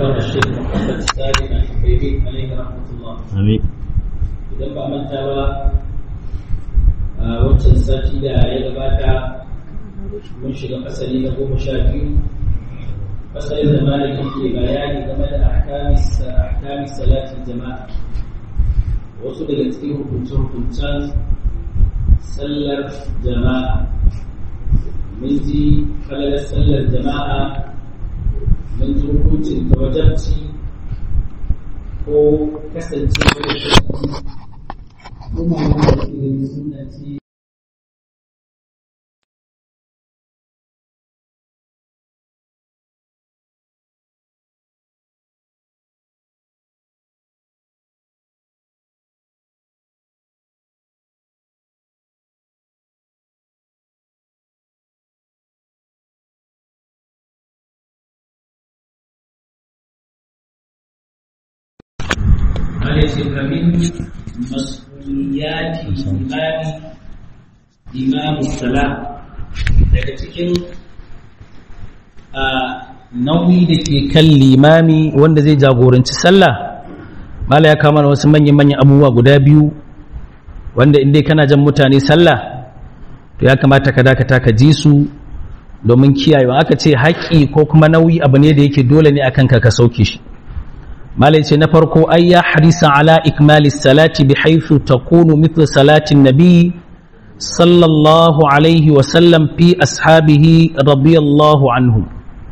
الأكبر الشيخ محمد السالم الحبيبي عليه رحمة الله amin idan ba manta ba a wancan sati da ya gabata mun shiga fasali na goma sha biyu fasalin da malamin ke bayani game da ahkamis salatin jama'a wasu daga cikin hukunce-hukuncen sallar jama'a mun ji falalar sallar jama'a mun ji hukuncin ta wajabci ko kasancewa da kuma wanda irin suna ce عليه من مسؤوليات الإمام إمام الصلاة daga cikin nauyi da ke kan limami wanda zai jagoranci sallah mala ya kama wasu manyan-manyan abubuwa guda biyu wanda inda kana jan mutane sallah to ya kamata ka dakata ka ji su domin kiyayewa aka ce haƙƙi ko kuma nauyi abu ne da yake dole ne akan ka ka sauke shi malai ce na farko ai ya hadisa ala ikmali salati bi haythu takunu mithlu salatin nabi sallallahu alaihi wa sallam fi ashabihi radiyallahu anhu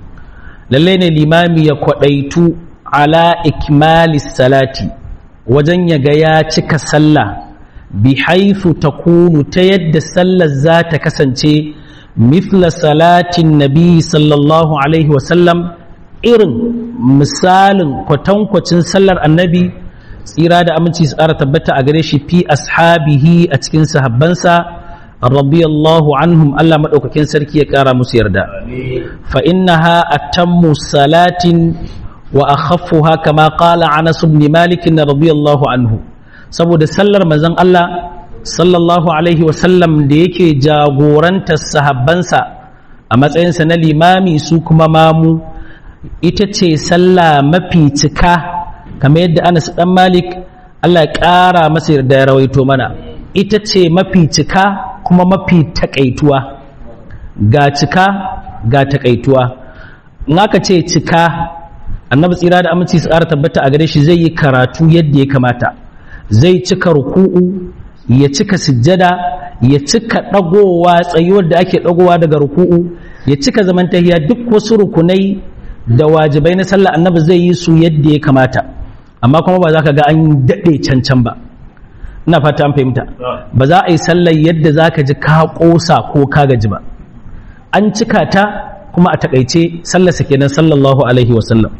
lalle ne limami ya kwadaitu ala ikmali salati wajen ya ga ya cika sallah bi haythu takunu ta yadda sallar za ta kasance mithla salatin nabi sallallahu alaihi wa sallam irin misalin kwatankwacin sallar annabi tsira da aminci su ƙara tabbata a gare shi fi ashabihi a cikin sahabbansa radiyallahu anhum Allah maɗaukakin sarki ya ƙara musu yarda fa innaha atammu salatin wa akhaffuha kama qala Anas ibn Malik radiyallahu anhu saboda sallar manzon Allah sallallahu alaihi wa sallam da yake jagorantar sahabbansa a matsayinsa na limami su kuma mamu ita ce sallah mafi cika kamar yadda Anas dan Malik Allah ya ƙara masa yarda ya rawaito mana ita ce mafi cika kuma mafi takaituwa ga cika ga takaituwa in aka ce cika annabi tsira da aminci su ƙara tabbata a gare shi zai yi karatu yadda ya kamata zai cika ruku'u ya cika sujjada ya cika ɗagowa tsayuwar da ake ɗagowa daga ruku'u ya cika zamantahiya duk wasu rukunai da wajibai na sallah annabi zai yi su yadda ya kamata amma kuma ba za ka ga an daɗe cancan ba ina fata an fahimta ba za a yi sallar yadda za ka ji ka ƙosa ko ka gaji ba an cika ta kuma a taƙaice sallarsa kenan sallallahu alaihi wasallam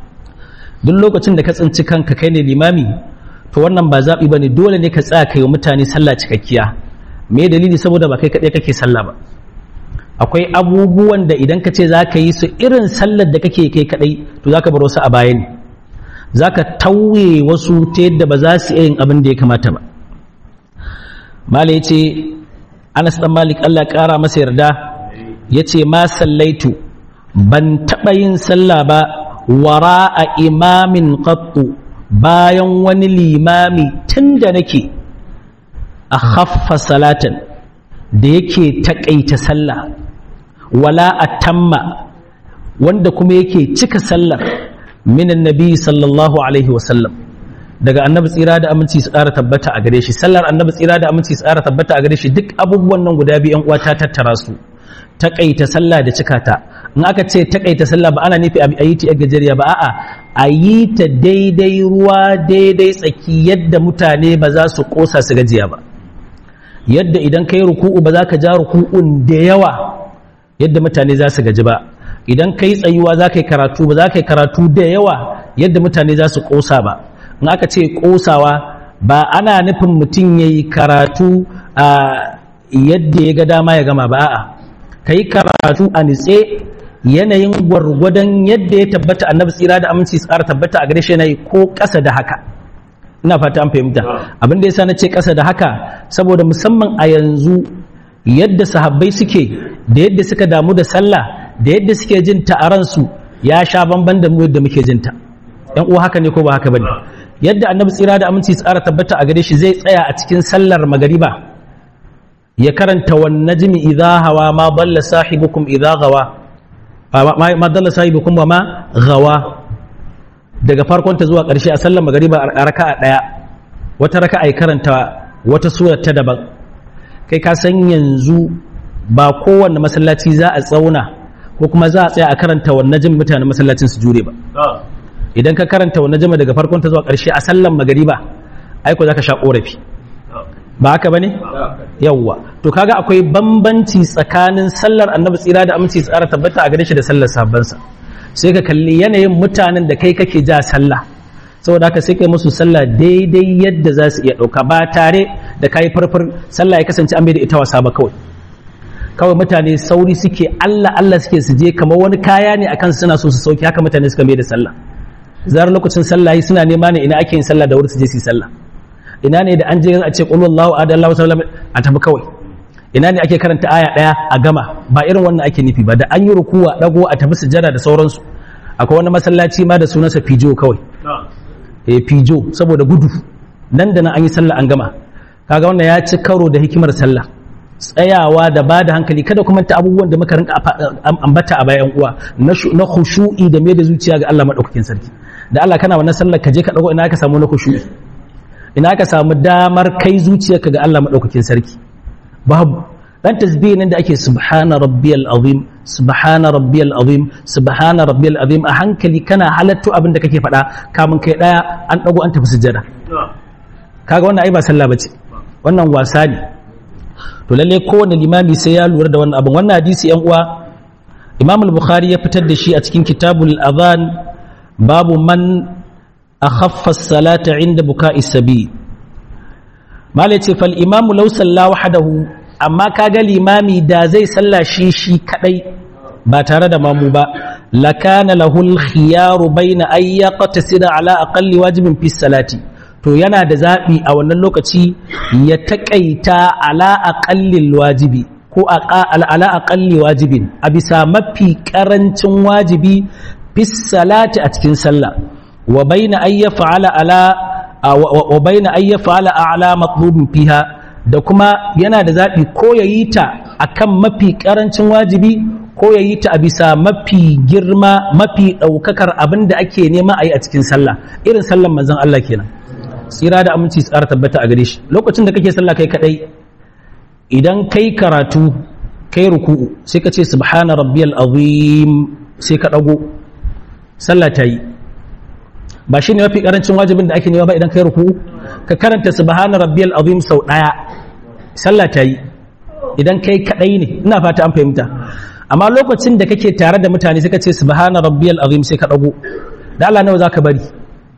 duk lokacin da ka tsinci kanka kai ne limami to wannan ba zaɓi ba ne dole ne ka tsaya kai wa mutane sallah cikakkiya me dalili saboda ba kai kaɗai kake sallah ba akwai abubuwan da idan ka ce za ka yi su irin sallar da kake kai kadai to za ka bar wasu a baya ne za ka tauye wasu ta yadda ba za su yin abin da ya kamata ba mala ya ce anas dan malik allah kara masa yarda ya ce ma sallaitu ban taɓa yin sallah ba wara a imamin qattu bayan wani limami tun da nake a haffa salatan da yake taƙaita sallah wala atamma wanda kuma yake cika sallar minan nabi sallallahu alaihi wasallam daga annabi tsira da aminci su ƙara tabbata a gare shi sallar annabi tsira da aminci su ƙara tabbata a gare shi duk abubuwan nan guda biyu uwa ta tattara su taƙaita sallah da cika ta in aka ce taƙaita sallah ba ana nufi a yi ta gajeriya ba a'a a yi ta daidai ruwa daidai tsaki yadda mutane ba za su ƙosa su gajiya ba yadda idan ka yi ruku'u ba za ka ja ruku'un da yawa yadda mutane za su gaji ba idan ka yi tsayuwa za ka yi karatu ba za ka yi karatu da yawa yadda mutane za su ƙosa ba in aka ce ƙosawa ba ana nufin mutum ya yi karatu a yadda ya ga dama ya gama ba a'a ka yi karatu a nitse yanayin gwargwadon yadda ya tabbata annabi tsira da aminci tsara tabbata a gare shi yanayi ko ƙasa da haka ina fata an fahimta abin da yasa na ce ƙasa da haka saboda musamman a yanzu yadda sahabbai suke da yadda suka damu da sallah da yadda suke jin ta'aransu ya sha bamban da mu yadda muke jinta yan uwa haka ne ko ba haka bane yadda annabi tsira da aminci tsara tabbata a gare shi zai tsaya a cikin sallar magariba ya karanta wan najmi idha hawa ma dalla sahibukum idha gawa ma dalla sahibukum wa ma gawa daga farkon ta zuwa ƙarshe a sallar magariba a raka'a daya wata raka'a ya karanta wata sura ta daban kai ka san yanzu ba kowanne masallaci za a tsauna ko kuma za a tsaya a karanta wannan jin mutanen masallacin su jure ba idan ka karanta wannan jama daga farkon ta zuwa ƙarshe a sallan magariba aiko za ka sha ƙorafi ba haka ba ne? yawwa to kaga akwai bambanci tsakanin sallar annabi tsira da aminci tsara tabbata a gare shi da sallar sabansa sai ka kalli yanayin mutanen da kai kake ja sallah saboda haka sai kai musu sallah daidai yadda za su iya ɗauka ba tare da kayi farfar sallah ya kasance an bai da ita wasa ba kawai kawai mutane sauri suke Allah Allah suke su je kamar wani kaya ne akan suna so su sauki haka mutane suka mai da sallah zarar lokacin sallah suna nema ne ina ake yin sallah da wuri su je su yi sallah ina ne da an je a ce qul Allahu ahad Allahu sallam a tafi kawai ina ne ake karanta aya daya a gama ba irin wannan ake nufi ba da an yi rukuwa dago a tafi sujada da sauransu akwai wani masallaci ma da sunansa fijo kawai eh fijo saboda gudu nan da nan an yi sallah an gama kaga wannan ya ci karo da hikimar sallah tsayawa da ba da hankali kada kuma ta abubuwan da muka rinka ambata a bayan uwa na khushu'i da mai da zuciya ga Allah madaukakin sarki da Allah kana wannan sallar ka je ka dago ina ka samu na khushu'i ina ka samu damar kai zuciyarka ga Allah madaukakin sarki babu dan tasbih nan da ake subhana rabbiyal azim subhana rabbiyal azim subhana rabbiyal azim a hankali kana halatto abin da kake faɗa kamun kai daya an dago an tafi sujjada kaga wannan ai ba sallah bace wannan wasa ne to lalle kowane limami sai ya lura da wannan abin wannan hadisi yan uwa imam al-bukhari ya fitar da shi a cikin kitabul adhan babu man akhaffa as-salata inda buka'i sabi malai ce fal imamu law salla wahdahu amma kaga limami da zai salla shi shi kadai ba tare da mamu ba lakana lahul khiyaru bayna ay yaqtasida ala aqalli wajibin fi salati to yana da zaɓi a wannan lokaci ya taƙaita ala aƙallin wajibi ko ala aƙalli wajibin a bisa mafi ƙarancin wajibi fis salati a cikin sallah wa baina ay yaf'ala ala wa baina ay yaf'ala a'la matlubin fiha da kuma yana da zaɓi ko yayi ta akan mafi ƙarancin wajibi ko yayi ta a bisa mafi girma mafi ɗaukakar abin da ake nema a yi a cikin sallah irin sallan manzon Allah kenan tsira da aminci tsara tabbata a gare shi lokacin da kake sallah kai kadai idan kai karatu kai ruku'u sai ka ce subhana rabbiyal azim sai ka dago sallah ta yi ba shine mafi karancin wajibin da ake nema ba idan kai ruku'u ka karanta subhana rabbiyal azim sau daya sallah ta yi idan kai kadai ne ina fata an fahimta amma lokacin da kake tare da mutane sai ka ce subhana rabbiyal azim sai ka dago da Allah nawa zaka bari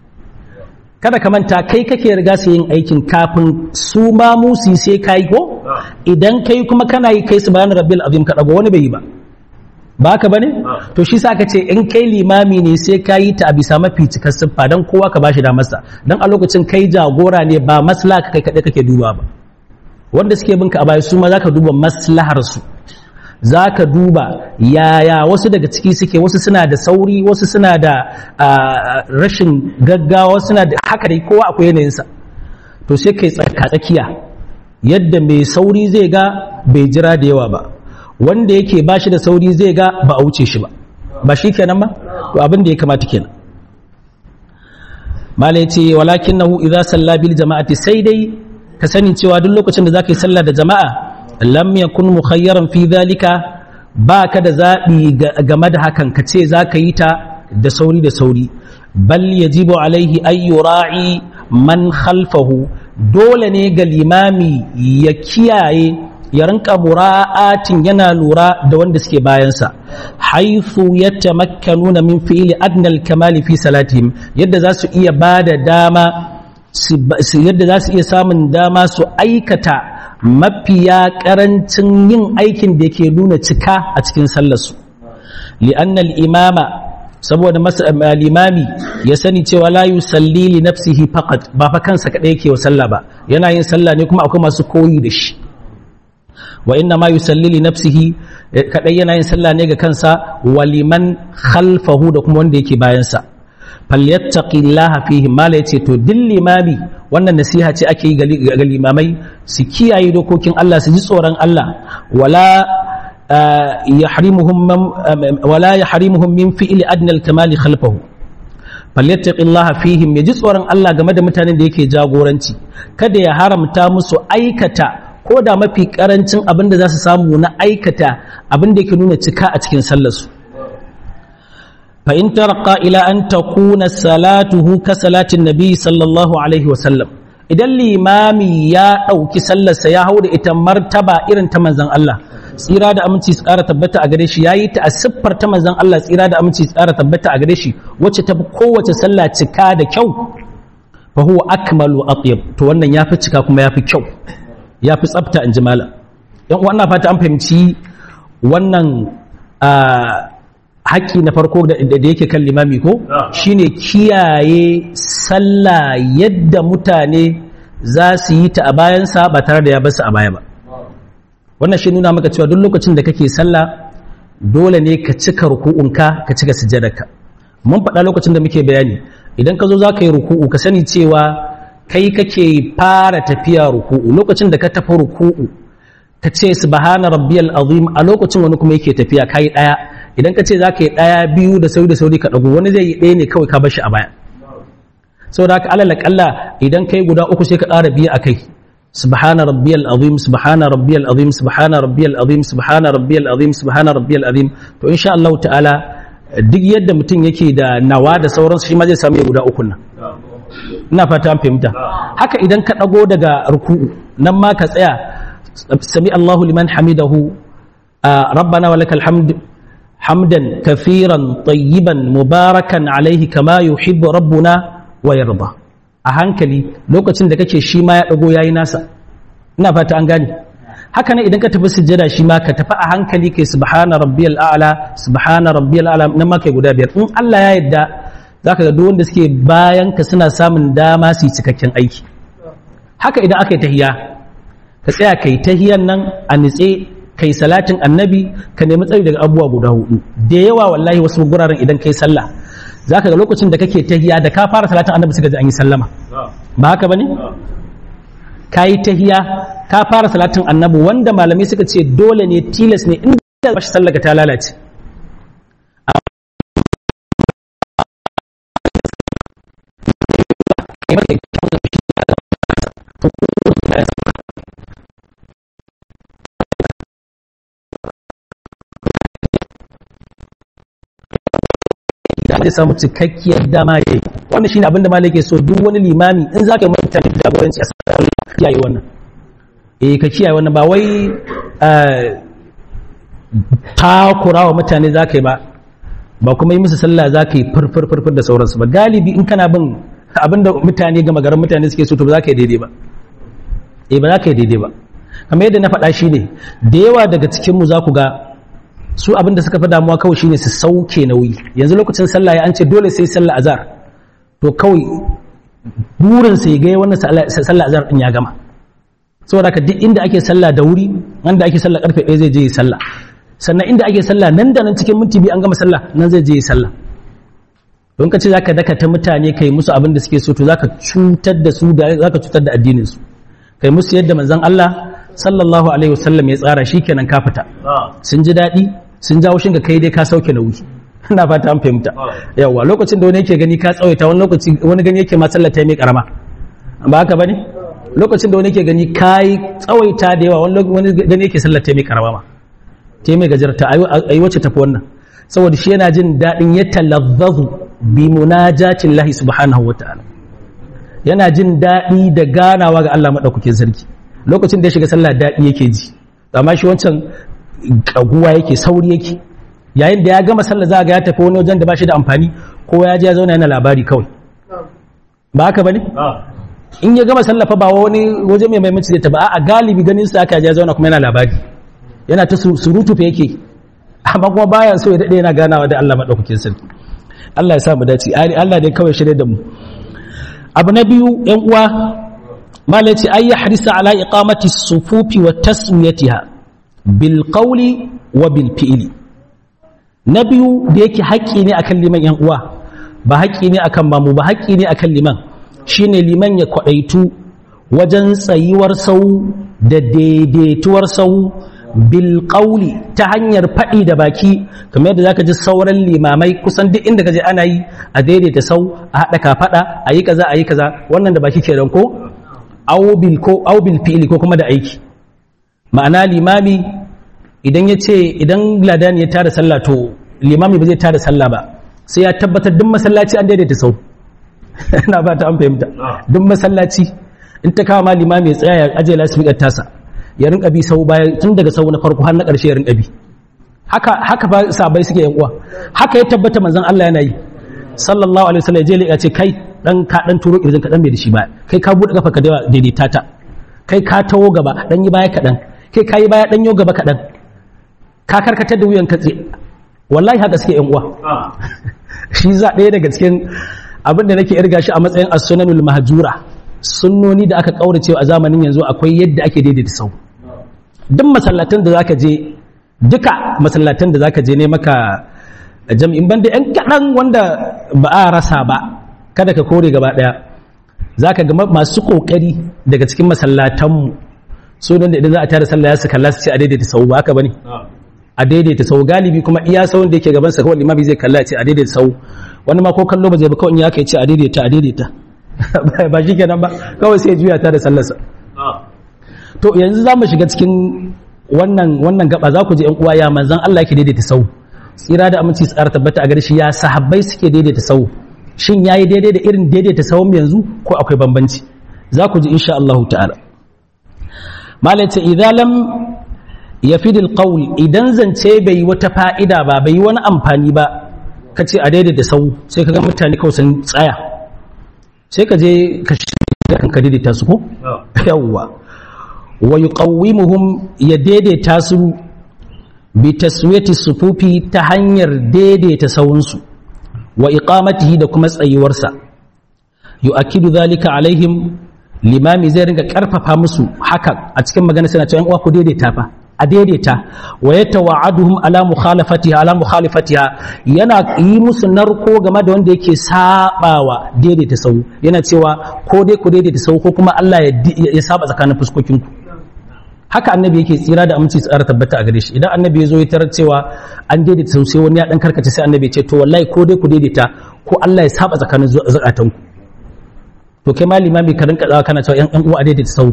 kada ka manta kai kake riga su yin aikin kafin su ma musi sai kai ko idan kai kuma kana yi kai subhana rabbil azim ka dago wani bai yi ba ba ka bane to shi sa ka ce in kai limami ne sai ka yi ta a bisa mafi cikar siffa dan kowa ka bashi da masa dan a lokacin kai jagora ne ba maslaha kai kadai kake duba ba wanda suke binka a baya su ma zaka duba maslahar su za ka duba yaya wasu daga ciki suke wasu suna da sauri wasu suna da rashin gaggawa suna da haka dai kowa akwai yanayinsa to sai kai tsakiya yadda mai sauri zai ga bai jira da yawa ba wanda yake ba shi da sauri zai ga ba a wuce shi ba ba shi kenan ba to abin da ya kamata kenan malai ce walakin nahu idza salla bil jama'ati sai dai ka sani cewa duk lokacin da zaka yi sallah da jama'a lam yakun mukhayyaran fi dhalika ba ka da zaɓi game da hakan ka ce za ka yi ta da sauri da sauri bal yajibu alaihi ay yura'i man khalfahu dole ne ga limami ya kiyaye ya rinka mura'atin yana lura da wanda suke bayansa haithu yatamakkanuna min fi'li adnal kamali fi salatihim yadda za su iya bada dama yadda za su iya samun dama su aikata mafiya karancin yin aikin da ke nuna cika a cikin sallarsu li'annal imama saboda limami ya sani cewa la yusalli li nafsihi faqat ba fa kansa kadai yake wa sallah ba yana yin sallah ne kuma akwai masu koyi da shi wa inna ma yusalli li nafsihi kadai yana yin sallah ne ga kansa waliman khalfahu da kuma wanda yake bayan sa falyattaqillaha fihi mala yace to din limami wannan nasiha ce ake yi ga limamai su kiyaye dokokin Allah su ji tsoron Allah wala yahrimuhum wala yahrimuhum min fi'li adna al-kamali khalfahu falyattaqillaha fihim yaji tsoron Allah game da mutanen da yake jagoranci kada ya haramta musu aikata ko da mafi karancin abin da za su samu na aikata abin da yake nuna cika a cikin sallarsu fa in tarqa ila an takuna salatuhu ka salatin nabi sallallahu alaihi wa sallam idan limami ya dauki sallarsa ya hau da ita martaba irin ta manzon Allah tsira da aminci su ƙara tabbata a gare shi yayi ta a siffar ta manzon Allah tsira da aminci su ƙara tabbata a gare shi wacce ta fi kowace sallah cika da kyau fa huwa akmalu atyab to wannan yafi cika kuma yafi kyau yafi tsafta in ji malam yan uwa fata an fahimci wannan haƙƙi na farko da yake kan limami ko shine kiyaye sallah yadda mutane za su yi ta a bayansa ba tare da ya basu a baya ba wannan shi nuna maka cewa duk lokacin da kake sallah dole ne ka cika ruku'unka ka cika sujjadarka mun faɗa lokacin da muke bayani idan ka zo za ka yi ruku'u ka sani cewa kai kake fara tafiya ruku'u lokacin da ka tafi ruku'u ka ce subhana rabbiyal azim a lokacin wani kuma yake tafiya kai daya idan ka ce za ka yi daya biyu da sauri da sauri ka dago wani zai yi ɗaya ne kawai ka bar shi a baya saboda haka alal kalla idan kai guda uku sai ka ƙara biyu a kai سبحان ربي العظيم سبحان ربي العظيم سبحان ربي العظيم سبحان ربي العظيم سبحان ربي العظيم to insha Allah ta'ala duk yadda mutum yake da nawa da sauransu shi ma zai samu guda uku nan ina fata an fahimta haka idan ka dago daga ruku'u nan ma ka tsaya sami Allahu liman hamidahu rabbana wa lakal hamd hamdan kafiran tayyiban mubarakan alaihi kama yuhibbu rabbuna wa yarda a hankali lokacin da kake shi ma ya dago yayi nasa ina fata an gane haka ne idan ka tafi sujjada shi ma ka tafi a hankali kai subhana rabbiyal a'la subhana rabbiyal a'la nan ma kai guda biyar in Allah ya yarda zaka ga duk wanda suke bayan ka suna samun dama su yi cikakken aiki haka idan aka yi tahiya ka tsaya kai tahiyan nan a nitse kai salatin annabi ka nemi tsari daga abubuwa guda hudu da yawa wallahi wasu guraren idan kai sallah zaka ga lokacin da kake tahiya da ka fara salatin annabi suka ji an yi sallama ba haka bane ka yi tahiya ka fara salatin annabi wanda malamai suka ce dole ne tilas ne inda ba shi sallaka ta lalace zai samu cikakkiyar dama ya yi wannan shine abinda malai ke so duk wani limami in za ka yi mutane jagoranci a sarari kiyaye wannan eh ka kiyaye wannan ba wai takura wa mutane za ka yi ba ba kuma yi musu sallah za ka yi farfar farfar da sauransu ba galibi in kana bin abinda mutane gama garin mutane suke so to ba za ka yi daidai ba eh ba za ka yi daidai ba kamar yadda na faɗa shi ne da yawa daga cikinmu za ku ga su abin da suka fi damuwa kawai shine su sauke nauyi yanzu lokacin sallah ya an ce dole sai sallah azhar to kawai burin sai ga wannan sallah azhar din ya gama saboda ka duk inda ake sallah da wuri wanda ake sallah karfe 1 zai je yi sallah sannan inda ake sallah nan da nan cikin minti biyu an gama sallah nan zai je yi sallah don ka ce zaka daka ta mutane kai musu abin da suke so to zaka cutar da su da zaka cutar da addinin su kai musu yadda manzon Allah sallallahu alaihi wasallam ya tsara shikenan ka fita sun ji daɗi sun jawo shin ka kai dai ka sauke nauyi ina fata an fahimta yawa lokacin da wani yake gani ka tsawaita wani lokaci wani gani yake ma sallata mai karama ba haka bane lokacin da wani yake gani kai tsawaita da yawa wani gani yake sallata mai karama ma te mai gajarta ayi wacce tafi wannan saboda shi yana jin daɗin ya talazzazu bi munajatin lahi subhanahu wa ta'ala yana jin daɗi da ganawa ga Allah maɗaukakin sarki lokacin da ya shiga sallah daɗi yake ji amma shi wancan kaguwa yake sauri yake yayin da ya gama sallah za ga ya tafi wani wajen da ba shi da amfani ko ya je ya zauna yana labari kawai ba haka bane in ya gama sallah fa ba wani waje mai maimaci da ta ba a galibi ganin sa aka je ya zauna kuma yana labari yana ta surutu fa yake amma kuma baya so ya dade yana ganawa da Allah madaukakin sarki Allah ya sa mu dace Allah dai kawai shirye da mu abu na biyu yan uwa malai ce ay yahrisa ala iqamati sufufi wa tasmiyatiha bil qawli wa bil fi'li na biyu da yake haƙƙi ne akan liman yan uwa ba haƙƙi ne akan mamu ba haƙƙi ne akan liman shine liman ya kwaɗaitu wajen tsayuwar sau da daidaituwar sau bil qawli ta hanyar faɗi da baki kamar yadda zaka ji sauran limamai kusan duk inda kaje ana yi a daidaita sau a haɗa kafaɗa a yi kaza a yi kaza wannan da baki kenan ko aw bil ko aw bil fi'li ko kuma da aiki ma'ana limami idan ya ce idan ladan ya tada sallah to limami ba zai tada sallah ba sai ya tabbatar duk masallaci an daidaita sau ina ba ta an fahimta duk masallaci in ta kawo ma limami ya tsaya ya aje lasfikar tasa ya rinka bi sau bayan tun daga sau na farko har na ƙarshe ya rinka bi haka haka ba sabai suke yan uwa haka ya tabbata manzon Allah yana yi sallallahu alaihi wasallam je ya ce kai dan ka dan turo irin ka dan bai da shi ba kai ka bude kafa ka da daidaita ta kai ka tawo gaba dan yi baya kadan kai ka yi baya dan yo gaba kadan ka karkatar da wuyan katse wallahi haka suke yan uwa shi za ɗaya daga cikin abin da nake irga shi a matsayin as-sunanul mahjura sunnoni da aka kaurace a zamanin yanzu akwai yadda ake daidaita sau duk masallatan da zaka je duka masallatan da zaka je ne maka jam'in banda yan kaɗan wanda ba a rasa ba kada ka kore gaba ɗaya zaka ga masu kokari daga cikin masallatanmu su da idan za a tare sallah ya su kalla su ce a daidaita sau ba haka bane a daidaita sau galibi kuma iya sau da yake gaban sa kawai limami zai kalla ce a daidaita sau wani ma ko kallo ba zai ba kawai in ya kai ce a daidaita a daidaita ba shi kenan ba kawai sai juya ta da sallarsa to yanzu za mu shiga cikin wannan wannan gaba za ku ji yan uwa ya manzan Allah yake daidaita sau tsira da aminci tsara tabbata a gare shi ya sahabbai suke daidaita sau shin yayi daidai da irin daidaita sau yanzu ko akwai bambanci za ku ji insha Allah ta'ala malaita idza lam yafid alqawl idan zance bai wata fa'ida ba bai wani amfani ba kace a daidaita sau sai kaga mutane kawai sun tsaya sai ka je ka shiga kanka daidaita su ko yawwa wa yuqawwimuhum ya daidaita su bi taswiyati sufufi ta hanyar daidaita sawunsu wa iqamatihi da kuma tsayuwarsa yu'akkidu dhalika alaihim limami zai ringa karfafa musu haka a cikin magana suna cewa uwa ku daidaita fa a daidaita wa yatawa'aduhum ala mukhalafatiha ala mukhalifatiha yana yi musu narko game da wanda yake sabawa daidaita sau yana cewa ko dai ku daidaita sau ko kuma Allah ya saba tsakanin fuskokinku haka annabi yake tsira da aminci tsara tabbata a gare shi idan annabi ya zo ya tarar cewa an daidaita sau sai wani ya dan karkace sai annabi ya ce to wallahi ko dai ku daidaita ko Allah ya saba tsakanin zakatanku to kai ma limami ka rinka tsawa kana cewa yan uwa a daidaita sau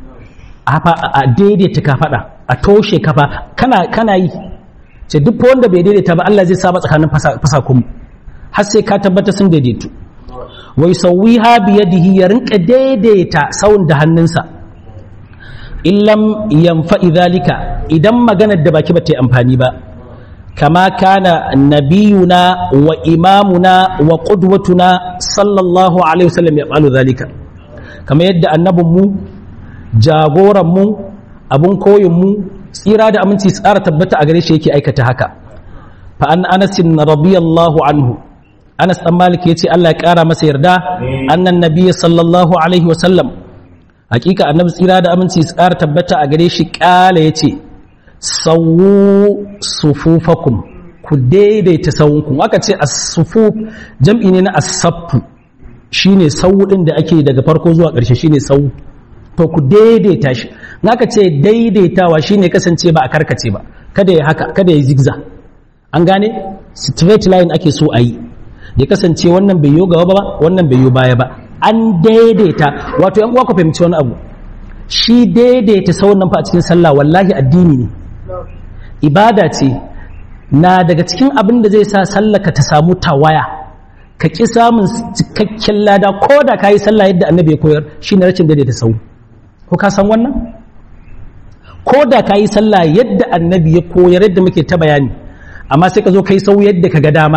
a daidaita ka faɗa a toshe kafa kana kana yi ce duk wanda bai daidaita ba Allah zai saba tsakanin fasakun har sai ka tabbata sun daidaitu wai sauwiha bi yadihi ya rinka daidaita saun da hannunsa illam yanfa idhalika idan maganar da baki ba ta yi amfani ba kama kana nabiyuna wa imamuna wa qudwatuna sallallahu alaihi wasallam ya falu zalika kama yadda annabinmu jagoranmu abun koyinmu tsira da aminci tsara tabbata a gare shi yake aikata haka fa an anas radiyallahu anhu anas dan malik yace Allah ya kara masa yarda annan nabiyyi sallallahu alaihi wa sallam hakika annabi tsira da aminci tsara tabbata a gare shi kala yace sawu sufufakum ku daidaita sawunku aka ce as-sufuf jam'i ne na as-saffu shine sawu din da ake daga farko zuwa ƙarshe shine sawu to ku daidaita shi naka ce daidaitawa shine kasance ba a karkace ba kada ya haka kada ya zigza an gane straight line ake so a yi ya kasance wannan bai yo gaba ba wannan bai yo baya ba an daidaita wato yan uwa ku fahimci wani abu shi daidaita sauran nan fa a cikin sallah wallahi addini ne ibada ce na daga cikin abin da zai sa sallaka ta samu tawaya ka ƙi samun cikakken lada ko da ka yi sallah yadda annabi ya koyar shi ne rashin daidaita sau ko ka san wannan ko da ka yi sallah yadda annabi ya koyar yadda muke ta bayani amma sai ka zo ka yi sau yadda ka ga dama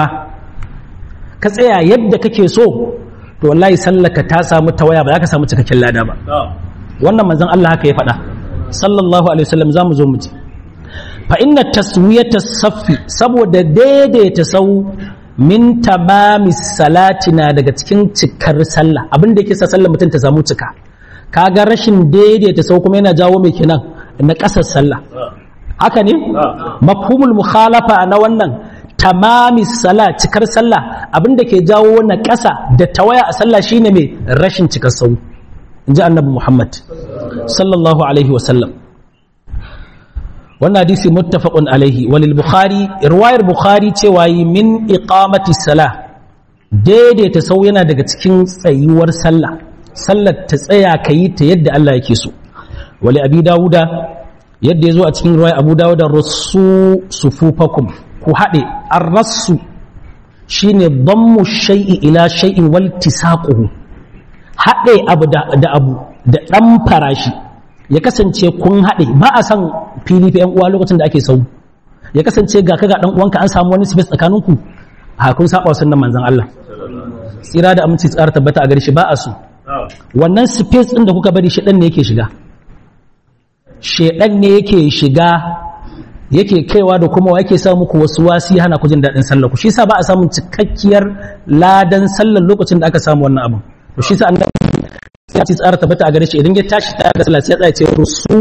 ka tsaya yadda kake so to wallahi sallaka ta samu tawaya ba za ka samu cikakken lada ba wannan manzon Allah haka ya faɗa sallallahu alaihi wasallam za mu zo mu ji fa inna taswiyata saffi saboda daidaita sau min tamami salati na daga cikin cikar sallah abin da yake sa sallar mutum ta samu cika kaga rashin daidaita sau kuma yana jawo mai kenan na ƙasar sallah haka ne mafhumul mukhalafa na wannan tamami sala cikar sallah abinda ke jawo na ƙasa da tawaya a sallah shine mai rashin cikar sau in ji annabi muhammad sallallahu alaihi wasallam wannan hadisi muttafaqun alaihi walil bukhari riwayar bukhari cewa yi min iqamati salah daidaita sau yana daga cikin tsayuwar sallah sallar ta tsaya ka yi ta yadda Allah yake so wali abi dawuda yadda ya zo a cikin riwayar abu dawuda rasu sufufakum ku haɗe an rassu shine dammu shay'i ila shay'in wal tisaquhu haɗe abu da abu da ɗan farashi ya kasance kun haɗe ba a san fili fa 'yan uwa lokacin da ake sau ya kasance ga kaga ɗan uwanka an samu wani space tsakaninku ha kun saba sunan manzon Allah tsira da aminci tsara tabbata a gare shi ba a so wannan space ɗin da kuka bari shi ɗan ne yake shiga shedan ne yake shiga yake kaiwa da kuma yake sa muku wasu wasi hana ku jin daɗin sallar ku shi sa ba a samun cikakkiyar ladan sallar lokacin da aka samu wannan abin to shi sa annabi ya ci tsara tabbata a gare shi idan ya tashi ta ga sallah sai ya tsaya ce rusu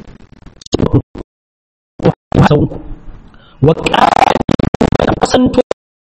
wa qasantu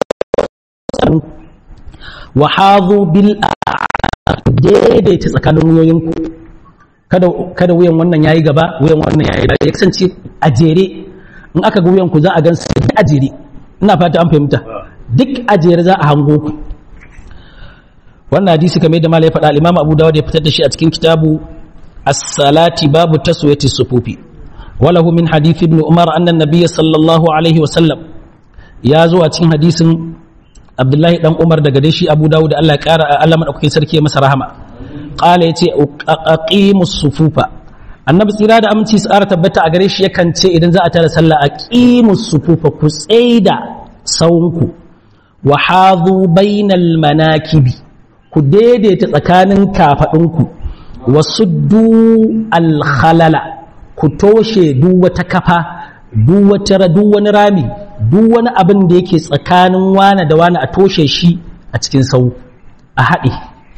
wa hadhu bil daidaita tsakanin wuyoyinku kada kada wuyan wannan yayi gaba wuyan wannan yayi ya kasance a jere in aka ga wuyan ku za a gan su a jere ina fata an fahimta duk a jere za a hango ku wannan hadisi kamar da malai faɗa al-Imam Abu Dawud ya fitar da shi a cikin kitabu as-salati babu taswiyati sufufi walahu min hadith ibn Umar anna an-nabiy sallallahu alaihi wa sallam ya zo a cikin hadisin Abdullahi dan Umar daga dai shi Abu Dawud Allah ya kara Allah madaukakin sarki ya masa rahama qala yace aqimus sufufa annabi tsira da aminci su tabbata a gare shi yakan ce idan za a tara sallah aqimus sufufa ku tsaida saunku wa hadhu bainal manakibi ku daidaita tsakanin kafaɗinku wasu du alhalala ku toshe duk wata kafa duk wani rami duk wani abin da yake tsakanin wane da wane a toshe shi a cikin sau a haɗe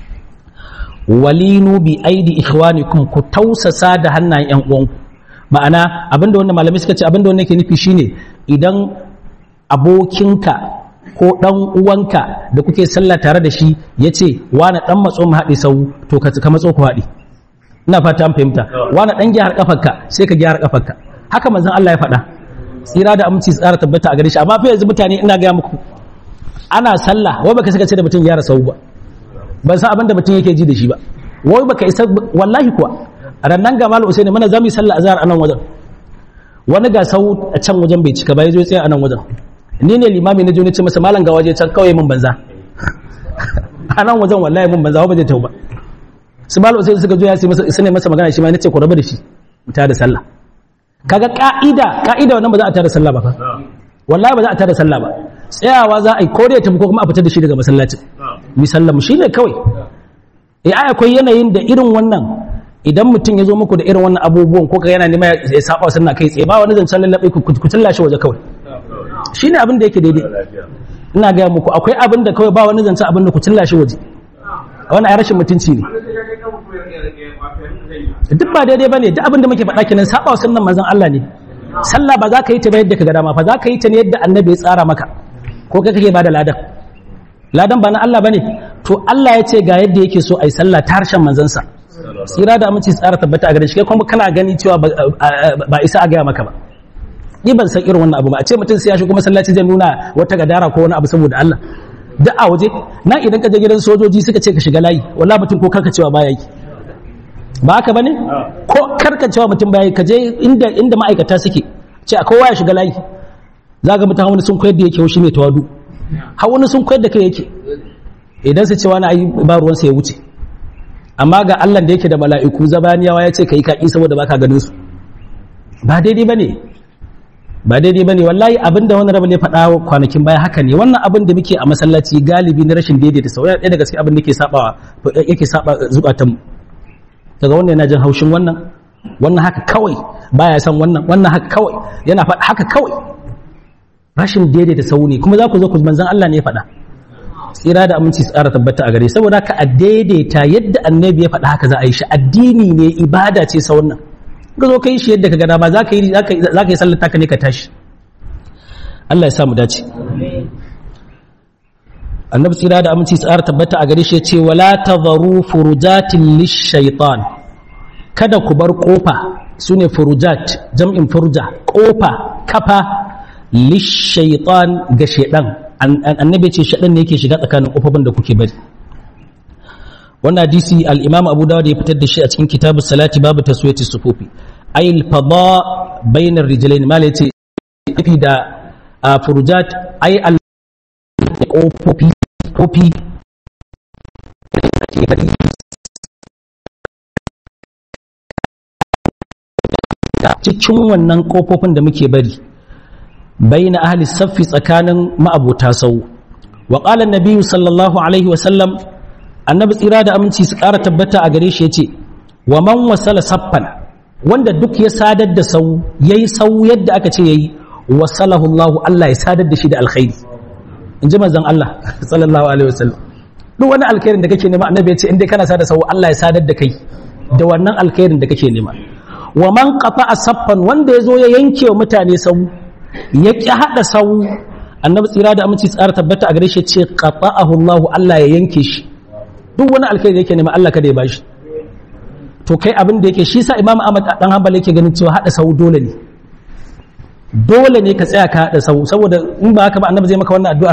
walinu bi aidi ikhwanikum ku tausasa da hannayen yan uwanku ma'ana abinda wanda malamai suka ce abinda wanda yake nufi shine idan abokinka ko ɗan uwanka da kuke sallah tare da shi ya ce wani ɗan matso mu haɗe sau to ka matso ku haɗe ina fata an fahimta wani ɗan gyara ƙafarka sai ka gyara ƙafarka haka manzon Allah ya faɗa tsira da aminci tsara tabbata a gare shi amma fa yanzu mutane ina gaya muku ana sallah wai baka saka ce da mutum gyara sau ba ban san abin da mutum yake ji da shi ba wai baka isa wallahi kuwa rannan ga malu usaini mana zamu yi sallah azhar a nan wajen wani ga sau a can wajen bai cika ba ya zo tsaya a nan wajen ni ne limami na joni ce masa malam ga waje can kawai mun banza a nan wajen wallahi mun banza ba zai tau ba su malam sai suka zo ya sai masa su ne masa magana shi ma nace ku rabu da shi mu tada sallah kaga ka'ida ka'ida wannan ba za a tada sallah ba fa wallahi ba za a tada sallah ba tsayawa za a yi ko da ya tafi ko kuma a fitar da shi daga masallacin mi sallah mu shine kawai eh ai akwai yanayin da irin wannan idan mutum ya zo muku da irin wannan abubuwan ko ka yana nema ya saba sunna kai tsaye ba wani zancen lallabe ku ku tallashi waje kawai shi ne abin da yake daidai ina gaya muku akwai abin da kawai ba wani zance abin da ku cilla shi waje wani a rashin mutunci ne duk ba daidai ba ne duk abin da muke faɗa kenan saba sunan manzon Allah ne sallah ba za ka yi ta ba yadda ka ga dama fa za ka yi ta ne yadda annabi ya tsara maka ko kai kake ba da ladan ladan ba na Allah bane to Allah ya ce ga yadda yake so ai sallah ta harshen manzansa tsira da aminci tsara tabbata a gare shi kai kuma kana gani cewa ba isa a gaya maka ba ni ban san irin wannan abu ba a ce mutum sai ya shigo masallaci zai nuna wata gadara ko wani abu saboda Allah duk a waje na idan ka je gidan sojoji suka ce ka shiga layi walla mutum ko karka cewa baya yi ba haka bane ko karka cewa mutum baya yi ka je inda inda ma'aikata suke ce a kowa ya shiga layi za ga mutum wani sun koyar da yake shi ne tawadu har wani sun koyar da kai yake idan su ce wani ayi ba ruwansa ya wuce amma ga Allah da yake da mala'iku zabaniyawa ya ce ka yi kaki saboda baka ganin su ba daidai bane ba daidai bane wallahi abin da wani rabin ya faɗa kwanakin baya haka ne wannan abin da muke a masallaci galibi na rashin daidaita sau ɗaya daga cikin abin da yake saba yake saba zukatan daga wannan yana jin haushin wannan wannan haka kawai baya san wannan wannan haka kawai yana faɗa haka kawai rashin daidaita sau ne kuma za ku zo ku manzan Allah ne ya faɗa tsira da aminci su tsara tabbata a gare saboda haka a daidaita yadda annabi ya faɗa haka za a yi shi addini ne ibada ce sau nan ka zo ka yi shi yadda ka gada ba za ka yi za ka yi sallar taka ne ka tashi Allah ya samu dace annabi tsira da aminci tsara tabbata a gare shi ya ce wala tadharu furujatin lishaitan kada ku bar kofa sune furujat jam'in furuja kofa kafa lishaitan ga shedan annabi ce shedan ne yake shiga tsakanin kofofin da kuke bari wannan hadisi al-imam abu dawud ya fitar da shi a cikin kitabu salati babu taswiyati sufufi ay al-fada bainar rijlain mal yace fi da furujat ay al kofofi kofi cikin wannan kofofin da muke bari baina ahli saffi tsakanin ma'abota sau wa qala an sallallahu alaihi wa sallam annabi tsira da aminci su ƙara tabbata a gare shi yace wa man wasala saffan wanda duk ya sadar da sau yayi sau yadda aka ce yayi wasalahu Allah Allah ya sadar da shi da alkhairi in ji manzon Allah sallallahu alaihi wasallam duk wani alkhairin da kake nema annabi ya ce in dai kana sada sau Allah ya sadar da kai da wannan alkhairin da kake nema wa man qafa saffan wanda ya zo ya yanke wa mutane sau ya ki hada sau annabi tsira da aminci tsara tabbata a gare shi ce qata'ahu Allah Allah ya yanke shi duk wani alkhairi da yake nema Allah kada ya bashi to kai abin da yake shi sa Imam Ahmad dan Hanbal yake ganin cewa hada sau dole ne dole ne ka tsaya ka hada sau saboda in ba haka ba annabi zai maka wannan addu'ar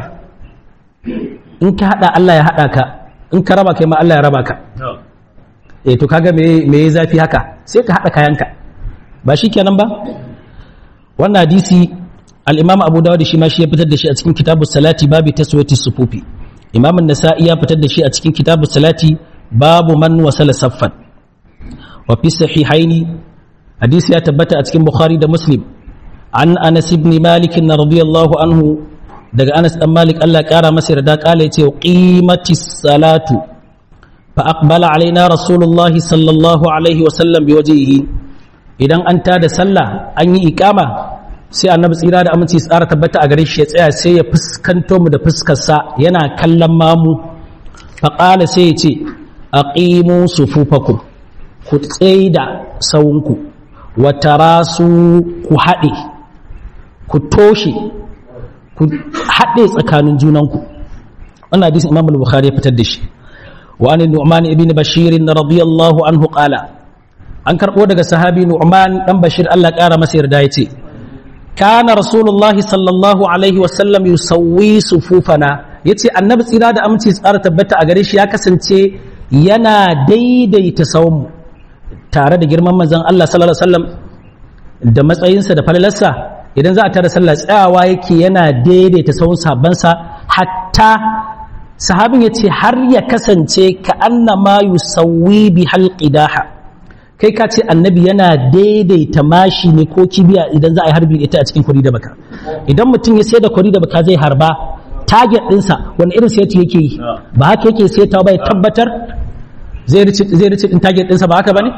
in ka hada Allah ya hada ka in ka raba kai ma Allah ya raba ka eh to kaga me me zafi haka sai ka hada kayanka ba shi kenan ba wannan hadisi al-Imam Abu Dawud shi ma shi ya fitar da shi a cikin kitabus salati babu taswiyati sufufi Imam an-Nasa'i ya fitar da shi a cikin kitabus salati babu man wasala saffan wa fi sahihaini hadisi ya tabbata a cikin Bukhari da Muslim an Anas ibn Malik radiyallahu anhu daga Anas dan Malik Allah kara masa yarda kala yace qimatis salatu fa aqbala alaina rasulullah sallallahu alaihi wa sallam biwajhihi idan an tada sallah an yi iqama sai annabi tsira da aminci tsara tabbata a gare shi ya tsaya sai ya fuskanto mu da fuskar sa yana kallon mamu fa qala sai yace aqimu sufufakum ku tsaida sawunku wa tarasu ku haɗe ku toshe ku haɗe tsakanin junanku wannan hadisin imam al-bukhari ya fitar da shi wa an nu'man ibn bashir radiyallahu anhu qala an karbo daga sahabi nu'man dan bashir Allah ƙara masa yarda yace kana rasulullahi sallallahu alaihi wa sallam yusawwi sufufana yace annabi tsira da aminci tsara tabbata a gare shi ya kasance yana daidaita sawmu tare da girman manzon Allah sallallahu alaihi wasallam da matsayinsa da falalarsa idan za a tara sallah tsayawa yake yana daidaita sahun sabansa hatta sahabin ya ce har ya kasance ka annama yusawwi bi halqidaha kai ka ce annabi yana daidaita mashi ne ko kibiya idan za a yi harbi ita a cikin kwari da baka idan mutum ya sai da kwari da baka zai harba target ɗinsa wani irin sai yake yi ba haka yake sai ta ba ya tabbatar zai rice ɗin target ɗinsa ba haka ba ne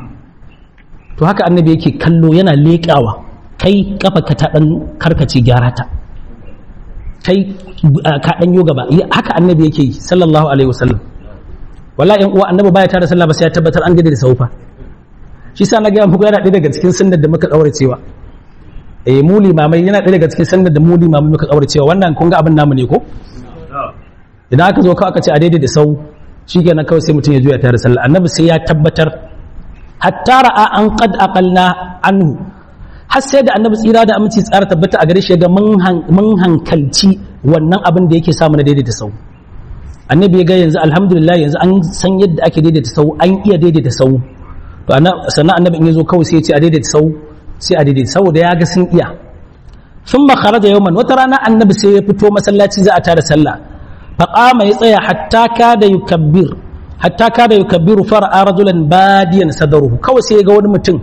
to haka annabi yake kallo yana leƙawa kai kafa ka ta dan karkace gyara ta kai ka dan yo gaba haka annabi yake yi sallallahu alaihi wasallam wallahi yan uwa annabi baya tare sallah ba sai ya tabbatar an gade da saufa shi sa na ga muku yana ɗaya daga cikin sunnar da muka daure cewa eh mu limamai yana ɗaya daga cikin sunnar da mu limamai muka daure cewa wannan kun ga abin namu ne ko idan aka zo kawai aka ce a daidai da sau shikenan kawai sai mutum ya juya tare sallah annabi sai ya tabbatar hatta ra'a an qad aqalna anhu har sai da annabi tsira da aminci tsara tabbata a gare shi ga mun hankalci wannan abin da yake samu na daidaita sau annabi ya ga yanzu alhamdulillah yanzu an san yadda ake daidaita sau an iya daidaita sau to sannan annabi in ya zo kawai sai ya ce a daidaita sau sai a daidaita saboda ya ga sun iya sun makara da yawman wata rana annabi sai ya fito masallaci za a tara sallah faƙama ya tsaya hatta kada yukabbir hatta kada yukabbiru fara'a rajulan badiyan sadaruhu kawai sai ya ga wani mutum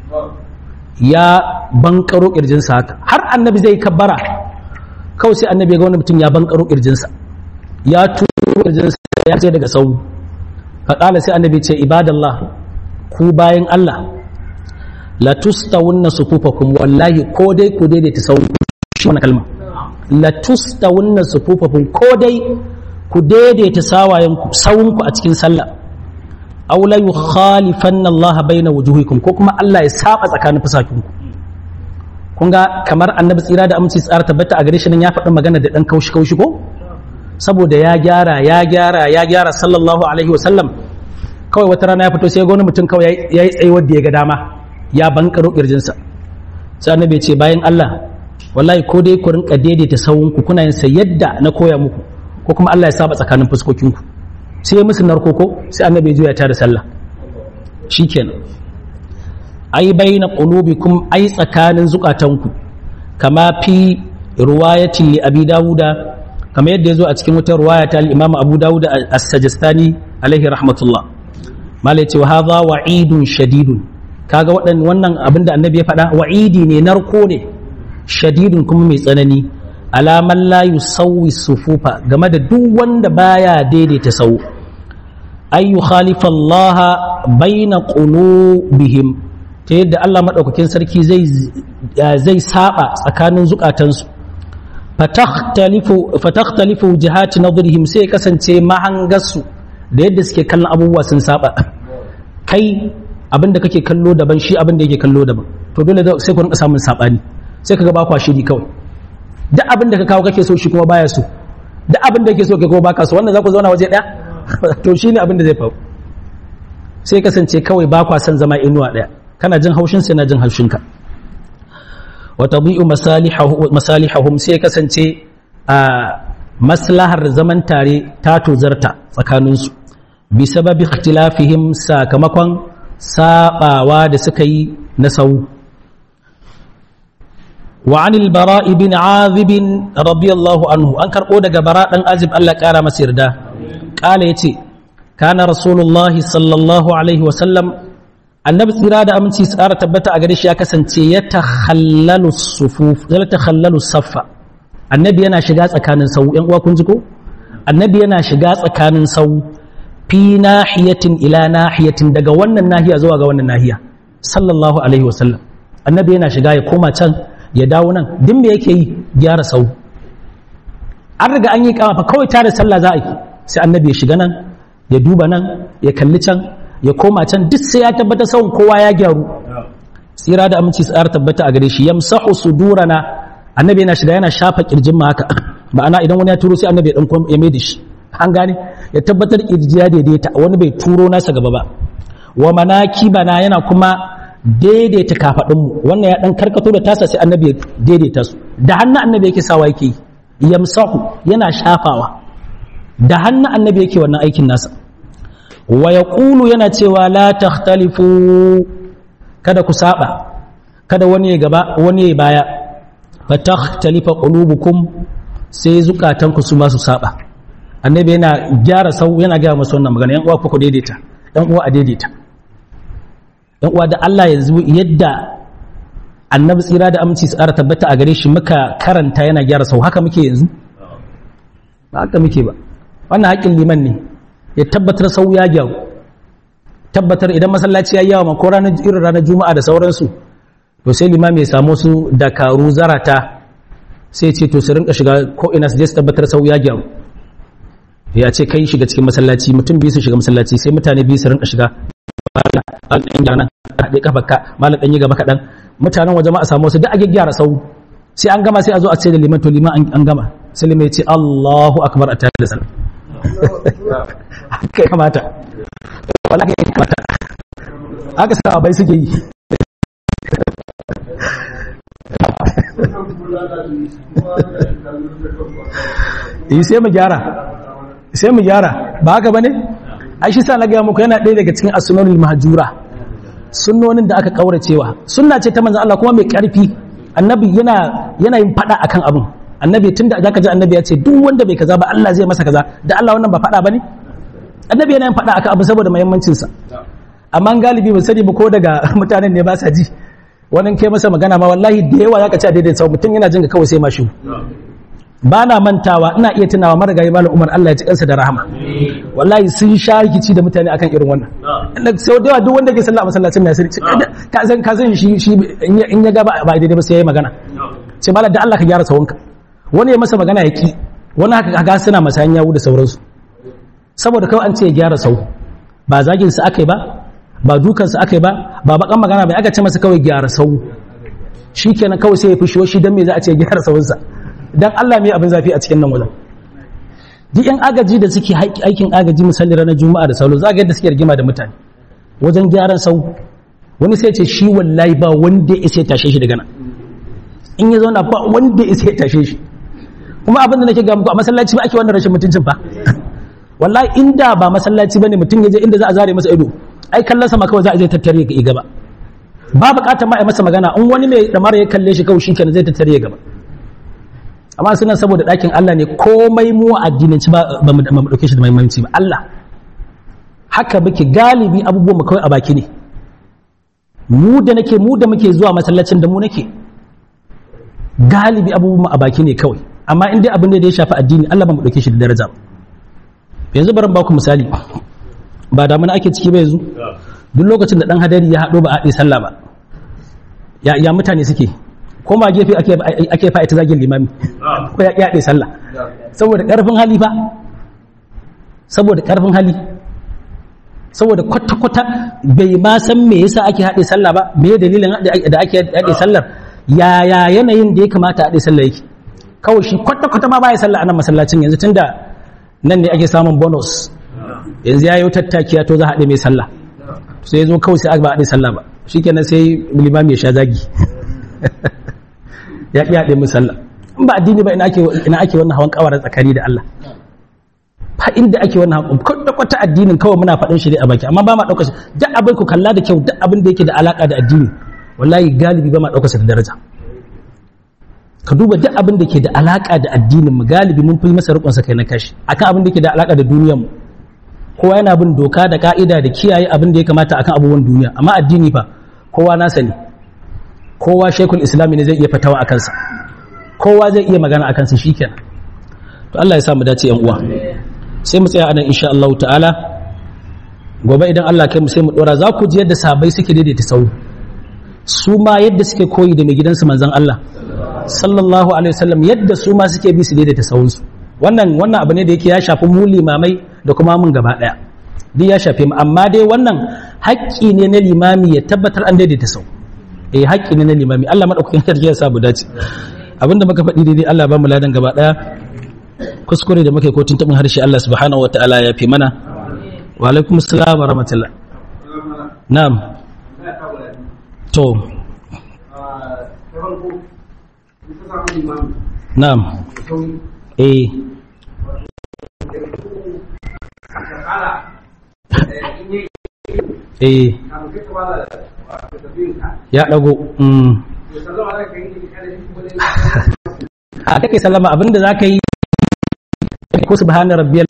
ya bankaro kirjinsa haka har annabi zai kabbara kawai sai annabi ya ga wani mutum ya bankaro kirjinsa ya turo kirjinsa ya ce daga sau faƙala sai annabi ce ibadallah ku bayan Allah la tustawunna sufufakum wallahi ko dai ku daidaita sau shi wannan kalma la tustawunna sufufakum ko dai ku daidaita sawayenku sawunku a cikin sallah aw la yukhalifanna Allah baina wujuhikum ko kuma Allah ya saba tsakanin fusakinku kun ga kamar annabi tsira da aminci tsara tabbata a gare shi nan ya faɗi magana da ɗan kaushi kaushi ko saboda ya gyara ya gyara ya gyara sallallahu alaihi wa sallam kawai wata rana ya fito sai ga wani mutum kawai ya yi tsaye wanda ya ga dama ya bankaro kirjinsa sai annabi ya ce bayan Allah wallahi ko dai ku rinka daidaita sawunku kuna yin sa yadda na koya muku ko kuma Allah ya saba tsakanin fuskokinku sai ya musu narkoko sai annabi ya juya ta da sallah shikenan ai baina qulubikum ai tsakanin zukatanku kama fi riwayatin li abi dauda kama yadda yazo a cikin wata riwaya ta al-imam abu dauda as-sajistani alaihi rahmatullah malai ce wa hadha wa'idun shadidun kaga wadan wannan abinda annabi ya faɗa wa'idi ne narko ne shadidun kuma mai tsanani alaman la yusawwi sufufa game da duk wanda baya daidaita sau ay yukhalifa Allah baina qulubihim ta yadda Allah maɗaukakin sarki zai saba tsakanin zukatansu fatakhtalifu jihati nadrihim sai kasance mahangarsu da yadda suke kallon abubuwa sun saba kai abinda kake kallo daban shi abinda yake kallo daban to dole sai ku rinka samun sabani sai kaga ba kwa shiri kawai duk abinda ka kawo kake so shi kuma baya so duk abinda yake so kai kuma baka so wannan za ku zauna waje daya to shine abinda zai faru sai kasance kawai ba kwa son zama inuwa daya kana jin haushin sai na jin haushinka wa tabi'u masalihahum sai kasance a maslahar zaman tare ta tozarta tsakaninsu bi sababi ikhtilafihim sakamakon sabawa da suka yi na sau wa anil bara ibn azib radiyallahu anhu an karbo daga bara dan azib Allah kara masa yarda kala yace kana rasulullahi sallallahu alaihi wa sallam annabi tsira da aminci tsara tabbata a gare shi ya kasance ya takhallalu sufuf ya takhallalu saffa annabi yana shiga tsakanin sau yan uwa kun ji ko annabi yana shiga tsakanin sau fi nahiyatin ila nahiyatin daga wannan nahiya zuwa ga wannan nahiya sallallahu alaihi wasallam annabi yana shiga ya koma can ya dawo nan din me yake yi gyara sau an riga an yi kama fa kawai tare sallah za a yi sai annabi ya shiga nan ya duba nan ya kalli can ya koma can duk sai ya tabbata sauran kowa ya gyaru tsira da aminci tsara tabbata a gare shi yamsahu sudurana annabi yana shiga yana shafa kirjin ma haka ma'ana idan wani ya turo sai annabi ya dan ya mai da shi an gane ya tabbatar kirji ya daidaita wani bai turo nasa gaba ba wa manaki bana yana kuma daidaita kafadun mu wannan ya dan karkato da tasa sai annabi ya daidaita su da hannun annabi yake sawa yake yamsahu yana shafawa da hannun annabi yake wannan aikin nasa wa ya ƙulu yana cewa la takhtalifu kada ku saba kada wani ya gaba wani ya baya fa takhtalifa qulubukum sai zukatanku su ma su saba annabi yana gyara sau yana gaya masu wannan magana yan uwa ku daidaita yan uwa a daidaita yan uwa da Allah yanzu yadda annabi tsira da aminci su tabbata a gare shi muka karanta yana gyara sau haka muke yanzu ba haka muke ba wannan haƙin liman ne ya tabbatar sau ya gyaru tabbatar idan masallaci ya yi yawa ko ranar irin ranar juma'a da sauransu to sai limami ya samu su dakaru zarata sai ce to su rinka shiga ko ina su je su tabbatar sau ya gyaru ya ce kai shiga cikin masallaci mutum biyu su shiga masallaci sai mutane biyu su rinka shiga malam ɗan gyara haɗe kafarka malam ɗan yi gaba kaɗan mutanen waje ma a samu wasu duk a gyara sau sai an gama sai a zo a ce da liman to liman an gama sai liman ya ce Allahu akbar a tare da sallah haka ya kamata wala ya kamata haka sa bai suke yi yi sai mu gyara sai mu gyara ba haka bane ai shi sa na ga muku yana ɗaya daga cikin as-sunanul mahjura sunnonin da aka kauracewa sunna ce ta manzon Allah kuma mai karfi annabi yana yana yin fada akan abin annabi tunda zaka ji annabi ya ce duk wanda bai kaza ba Allah zai masa kaza da Allah wannan ba fada bane annabi yana yin fada akan abu saboda muhimmancin sa amma galibi ba sani ba ko daga mutanen ne ba sa ji wannan kai masa magana ma wallahi da yawa zaka ci a daidai sau mutum yana jin ka kawai sai mashi ba na mantawa ina iya tunawa marigayi malam umar Allah ya ci kansa da rahama wallahi sun sha rikici da mutane akan irin wannan sau da yawa duk wanda ke sallah a masallacin na sai ka san ka san shi shi in ya ga ba daidai ba sai yayi magana ce malam da Allah ka gyara sawunka wani ya masa magana ya ki wani haka ga suna masayan yawu da sauransu saboda kawai an ce ya gyara sau ba zagin su akai ba ba dukan su akai ba ba bakan magana bai aka ce masa kawai gyara sau shikenan kawai sai ya fushi shi dan me za a ce gyara sawunsa dan Allah me abin zafi a cikin nan wajen duk yan agaji da suke aikin agaji misali ranar juma'a da sauran za ga yadda suke rigima da mutane wajen gyaran sau wani sai ce shi wallahi ba wanda ya sai tashe shi daga nan in ya zauna ba wanda ya sai tashe shi kuma abin da nake ga muku a masallaci ba ake wannan rashin mutuncin fa wallahi inda ba masallaci bane mutum ya je inda za a zare masa ido ai kallon sama kawai za a je tattare ga gaba ba bukatar ma a masa magana in wani mai damar ya kalle shi kawai shikenan zai tattare gaba amma suna saboda ɗakin Allah ne komai mu a addinanci ba ba mu dauke shi da muhimmanci ba Allah haka muke galibi abubuwan mu kawai a baki ne mu da nake mu da muke zuwa masallacin da mu nake galibi abubuwan a baki ne kawai amma in dai abin da ya shafi addini Allah ba mu dauke shi da daraja yanzu bari ba ku misali ba da ake ciki ba yanzu duk lokacin da dan hadari ya hado ba a sallah ba ya ya mutane suke ko ma gefe ake ake fa ita zagin limami ko ya ya sallah saboda karfin hali fa saboda karfin hali saboda kwata-kwata bai ma san me yasa ake haɗe sallah ba me dalilin da ake haɗe sallar yaya yanayin da ya kamata haɗe sallah yake kawai shi kwata-kwata ma baya sallah a nan masallacin yanzu tunda nan ne ake samun bonus yanzu ya yi tattakiya to za a haɗe mai sallah sai ya zo kawai sai ba haɗe sallah ba shi kenan sai limami ya sha zagi ya ƙi haɗe mai sallah in ba addini ba ina ake wannan hawan kawarar tsakani da Allah fa inda ake wannan haƙon kwata addinin kawai muna faɗin shi ne a baki amma ba ma ɗaukar shi duk abin ku kalla da kyau duk abin da yake da alaƙa da addini wallahi galibi ba ma ɗaukar shi da daraja ka duba duk abin da ke da alaƙa da addinin mu galibi mun fi masa riƙon sa kai na kashi akan abin da ke da alaƙa da duniyar mu kowa yana bin doka da ka'ida da kiyaye abin da ya kamata akan abubuwan duniya amma addini fa kowa na sani kowa shekul islami ne zai iya fatawa a kansa kowa zai iya magana a kansa shikenan to Allah ya sa mu dace yan uwa sai mu tsaya anan insha Allah ta'ala gobe idan Allah kai mu sai mu dora za ku ji yadda sahabbai suke daidaita sau su ma yadda suke koyi da mai gidansu manzon Allah sallallahu alaihi wasallam yadda su ma suke bi su daidaita sahunsu wannan wannan abu ne da yake ya shafi mu limamai da kuma mun gaba daya duk ya shafe mu amma dai wannan haƙƙi ne na limami ya tabbatar an daidaita sau eh haƙƙi ne na limami Allah madaukakin sarki ya sa mu dace abinda muka faɗi daidai Allah ba mu ladan gaba daya kuskure da muka yi ko tuntuɓin harshe Allah subhanahu wa ta'ala ya fi mana wa alaikum assalam wa rahmatullah na'am to na'am eh eh ya dago mm a kake sallama abinda za ka yi ko subhana rabbiyal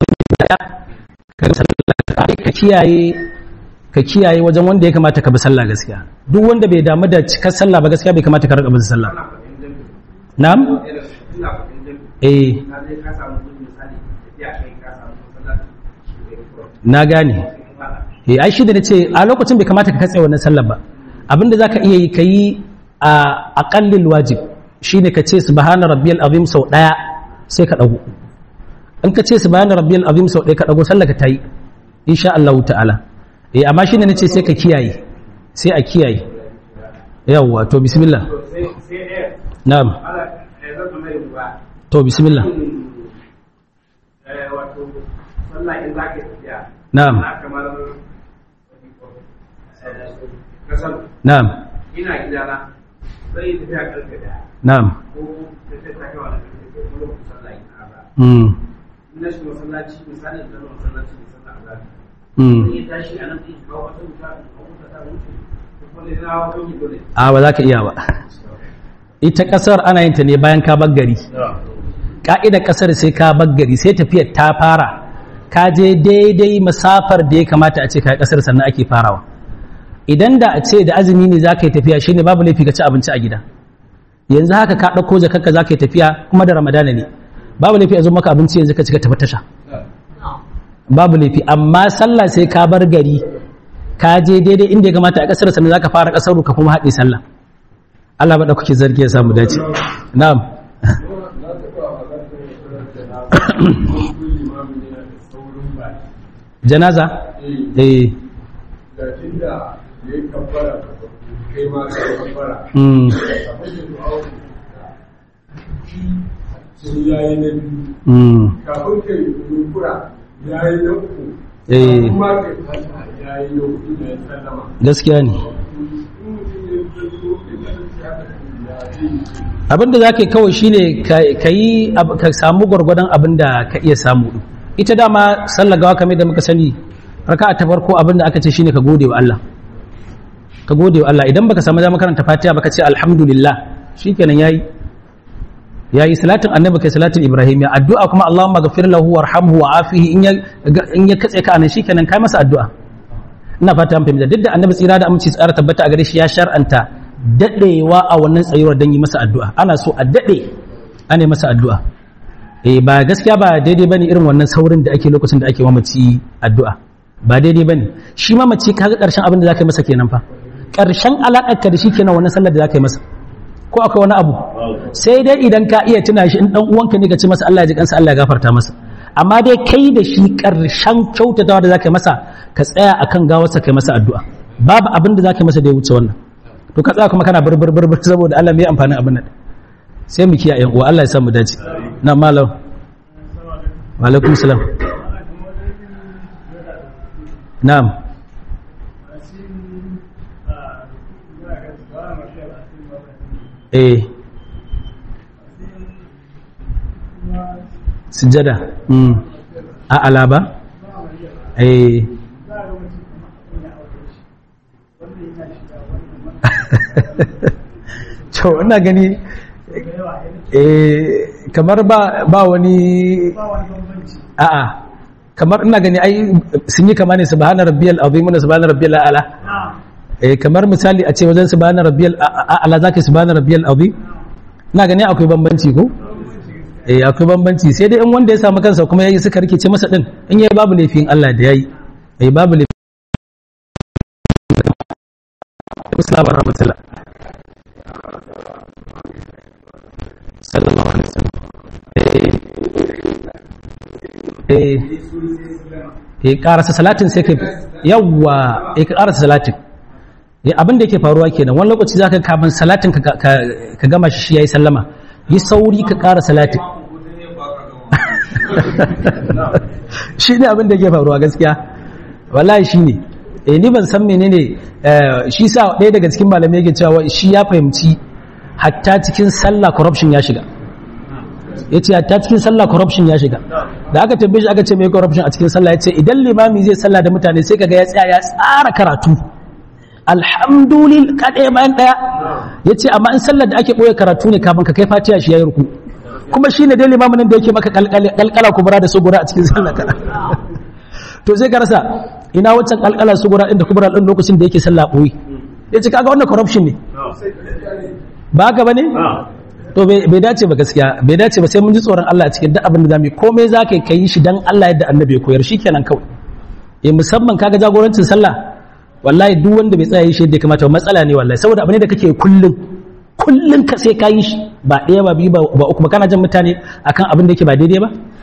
ka kiyaye ka kiyaye wajen wanda ya kamata ka bi sallah gaskiya duk wanda bai damu da cikar sallah ba gaskiya bai kamata ka rika bin sallah na'am eh na gane eh ai shi da nace a lokacin bai kamata ka katse wannan sallar ba abinda zaka iya yi kai a aqallil wajib shine ka ce subhana rabbiyal azim sau daya sai ka dago in ka ce subhana rabbiyal azim sau daya ka dago sallar ka tayi insha Allah ta'ala eh amma shine nace sai ka kiyaye sai a kiyaye yawwa to bismillah na'am to bismillah na'am na'am ina gidana zai yi tafiya karfe daya na'am ko tafiya ta kawo da karfe ko kuma sallah ina ba mm ina shi masallaci misali da zama masallaci da sallah azhar mm zai tashi a nan zai kawo wata wuta ko wuta ta wuce ko kuma da na wani dole a ba za ka iya ba ita kasar ana yin ta ne bayan ka bar gari ka'idar kasar sai ka bar gari sai tafiyar ta fara ka je daidai masafar da ya kamata a ce ka yi kasar sannan ake farawa idan da a ce da azumi ne za ka yi tafiya shine babu laifi ka ci abinci a gida yanzu haka ka ɗauko jakarka za ka yi tafiya kuma da ramadana ne babu laifi a zo maka abinci yanzu ka cika tafi tasha babu laifi amma sallah sai ka bar gari ka je daidai inda ya kamata a kasar sannan za ka fara kasar ka kuma haɗe sallah Allah ba kuke zargi ya samu dace na'am janaza eh da tunda ya yi kabbara kai ma ka yi kabbara mm abin da du'a sai ya yi na biyu mm kafin kai yunkura ya yi na uku eh kuma kai fata ya yi na hudu da ya sallama gaskiya ne in mutum ya zo ya kasance haka ya yi abin da za ka yi kawai shine ka yi ab- ka samu gwargwadon abin da ka iya samu ɗin. ita dama sallar gawa kamar da muka sani raka ta farko abin da aka ce shine ka gode wa Allah ka gode wa Allah idan baka samu dama karanta fatiha baka ce alhamdulillah shikenan yayi yayi salatin annabi kai salatin ibrahim ya addu'a kuma allahumma ghafir lahu warhamhu wa afihi in ya in ya katse ka anan shikenan kai masa addu'a ina fata an fahimta duk da annabi tsira da aminci tsara tabbata a gare shi ya shar'anta dadewa a wannan tsayuwar don yi masa addu'a ana so a dade ana yi masa addu'a eh ba gaskiya ba daidai bane irin wannan saurin da ake lokacin da ake mamaci addu'a ba daidai bane shi mamaci kaga karshen abin da zaka yi masa kenan fa karshen alakar ka da shi kenan wannan sallar da zaka yi masa ko akwai wani abu sai dai idan ka iya tuna shi in dan uwanka ne ka ce masa Allah ya ji kansa Allah ya gafarta masa amma dai kai da shi karshen kyautatawa da zaka yi masa ka tsaya akan gawarsa kai masa addu'a babu abin da zaka yi masa da ya wuce wannan to ka tsaya kuma kana burbur burbur saboda Allah mai amfanin abin nan sai mu kiyaye uwa Allah ya sa mu dace na malam wa alaikum salam na'am eh sujada mm a alaba eh to ina gani eh kamar ba ba wani a'a kamar ina gani ai sun yi kama ne subhana rabbiyal azim da subhana rabbiyal a'la eh kamar misali a ce wajen subhana rabbiyal a'la zaka subhana rabbiyal azim ina gani akwai bambanci ko eh akwai bambanci sai dai in wanda ya samu kansa kuma yayi suka rikice masa din in yayi babu laifin Allah da yayi eh babu laifin Assalamu warahmatullah sallallahu alaihi wasallam eh eh eh karasa salatin sai kai yawa eh ka karasa salatin eh abin da yake faruwa kenan wani lokaci zaka kafin salatin ka ka gama shi yayi sallama yi sauri ka kara salatin shi ne abin da yake faruwa gaskiya wallahi shi ne eh ni ban san menene shi sa ɗaya daga cikin malamai yake cewa shi ya fahimci hatta cikin sallah corruption ya shiga ya ce hatta cikin sallah corruption ya shiga da aka tambaye shi aka ce mai corruption a cikin sallah ya ce idan limami zai sallah da mutane sai kaga ya tsaya ya tsara karatu alhamdulillah kaɗaya bayan ɗaya ya ce amma in sallar da ake ɓoye karatu ne kafin ka kai fatiha shi ya yi ruku kuma shi ne dai limamin nan da yake maka kalkala kubura da sugura a cikin sallah kana to sai ka rasa ina waccan kalkala sugura ɗin da kubura ɗin lokacin da yake sallah ɓoye ya ce kaga wannan corruption ne ba haka ba ne to bai dace ba gaskiya bai dace ba sai mun ji tsoron Allah a cikin duk abin da zamu yi komai za ka yi shi dan Allah yadda annabi ya koyar shikenan kawai eh musamman kaga jagorancin sallah wallahi duk wanda bai tsaya yi shi yadda ya kamata matsala ne wallahi saboda abu ne da kake kullun kullun ka sai ka yi shi ba ɗaya ba biyu ba uku ba kana jan mutane akan abin da yake ba daidai ba